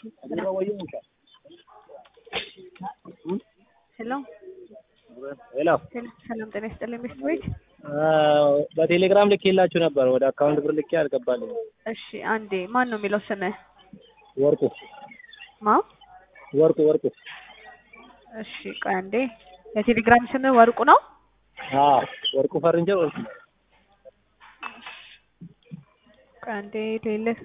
ሄሎ ሄሎ ሰላም ጤና ይስጥልኝ ሚስት ቤት በቴሌግራም ልኬላችሁ ነበር። ወደ አካውንት ብር ልኬ አልገባልኝ። እሺ አንዴ ማን ነው የሚለው ስምህ ወርቁ ማ ወርቁ ወርቁ። እሺ ቆይ አንዴ የቴሌግራም ስምህ ወርቁ ነው አዎ ወርቁ ፈርንጀ ወርቁ። ቆይ አንዴ ልልህ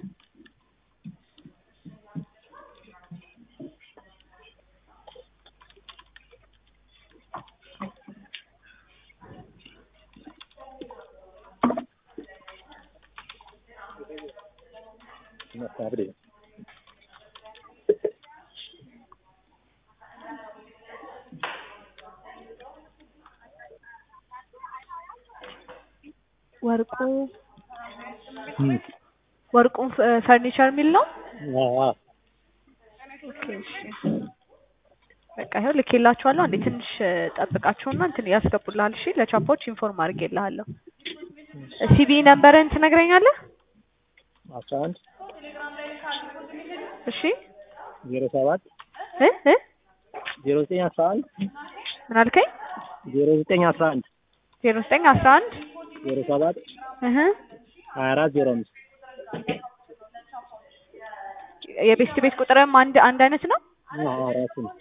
መሳብሬ ወርቁ ወርቁን ፈርኒቸር የሚል ነው ኦኬ እሺ በቃ ይኸው ልኬላችኋለሁ። አንዴ ትንሽ ጠብቃቸውና እንትን ያስገቡልሃል። እሺ ለቻፖች ኢንፎርም አድርጌልሃለሁ። ሲቢ ነምበርን ትነግረኛለህ? አስራ አንድ እሺ ዜሮ ሰባት እ እ ዜሮ ዘጠኝ አስራ አንድ ምን አልከኝ? ዜሮ ዘጠኝ አስራ አንድ ዜሮ ዘጠኝ አስራ አንድ ዜሮ ሰባት እህ ሀያ አራት ዜሮ አምስት የቤስት ቤት ቁጥርም አንድ አንድ አይነት ነው። አዎ ራሱ ነው።